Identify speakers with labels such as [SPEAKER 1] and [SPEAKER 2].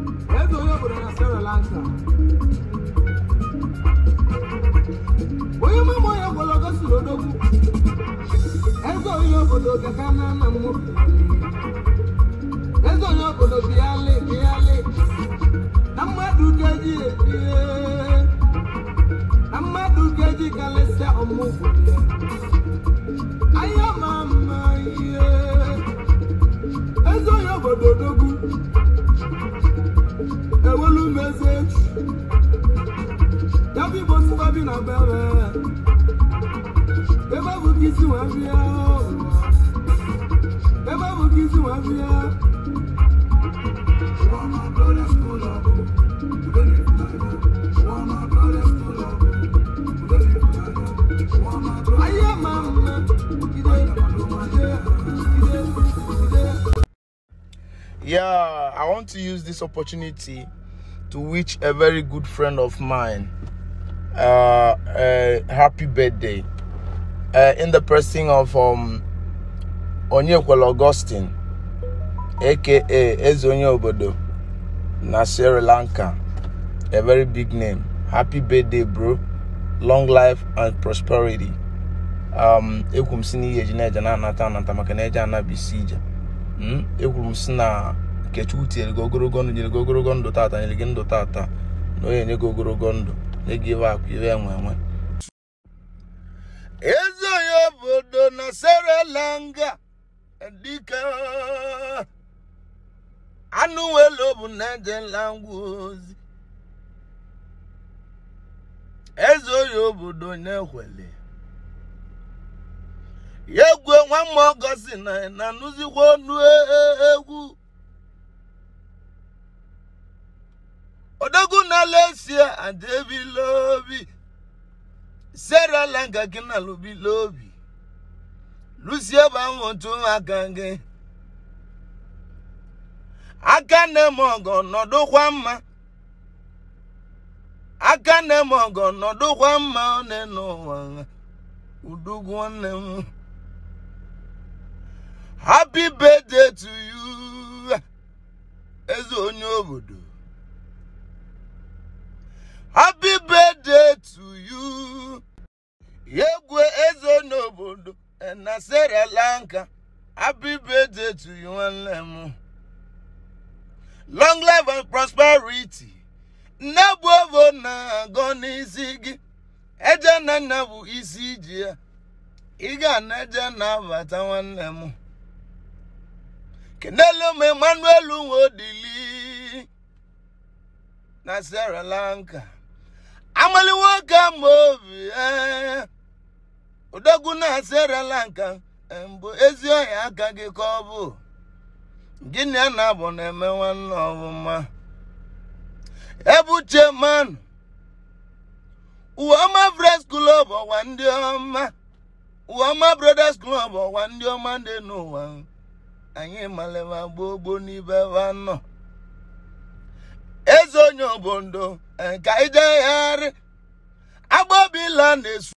[SPEAKER 1] eze onye obodo na Sri Lanka onye mama onye gwọlọgọ siri odogwu eze onye obodo gaka na nna m eze onye obodo bịalị bịalị na mmadụ ga-eji ebie na mmadụ ga-eji kalịsịa ọmụgwọ ya anya ma mma ihe eze onye obodo odogwu ewelu m eze echi ya bụ igbo tụba bi na bere ebe bụ ka isi nwa bịa ụwa. ebe bụ ka isi nwa bịa anya ma mma ide ide ide ide
[SPEAKER 2] Yeah, I want to use this opportunity to wish a very good friend of mine uh, a happy birthday uh, in the person of um, Onyekwel Augustine, aka Ezonye Obodo, na Sri Lanka. A very big name. Happy birthday, bro. Long life and prosperity. Um, ekwuru m si n'ihe eji na-eje na-anata anata maka na eje anabisi ije Mm, ekwuru m si na Nkechukwu tinyere gị ogologo ndụ nyere gị ogologo ndụ tata nyere gị ndụ tata na onye nye gị ogologo ndụ nye gị iwe akụ iwe enwe enwe eze onye obodo na Sri Lanka dike anụ welo bụ na ejela ngwa ozi eze onye obodo na-ekwele ya egwu nwa mma ọgọzi na na nụzikwa onu egwu odogwu na lesia adebila obi Sri Lanka gị na lụbila obi lusie ebe ahụ otu aka gị aka na-eme ọgọ nọdụkwa mma aka na-eme ọgọ nọdụkwa mma ọ na-ene ụwa udugwu nwanne m happy birthday to you eze onye obodo happy birthday to you egwu eze onye obodo na Sri Lanka happy birthday to you nwanne m long life and prosperity nne bụ ovo na-agọ n'isi gị eje na nna bụ isi iji ya ị ga na eje na-abata nwanne m kenelu m Emmanuel Nwodili na Sri Lanka amali nwoke ama obi ee odogwu na Sri Lanka mbụ ezi ọhịa aka gị ka ọ bụ gịnị a na-abụ na-eme nwanne ọbụma ebuche mmanụ Uwama Friends Club ọwa ndị ọma Uwama Brothers Club ọwa ndị ọma dị n'ụwa anyị malema gbogbo n'ibe ebe anọ eze onye obodo ka ijegharị agbabila na-esu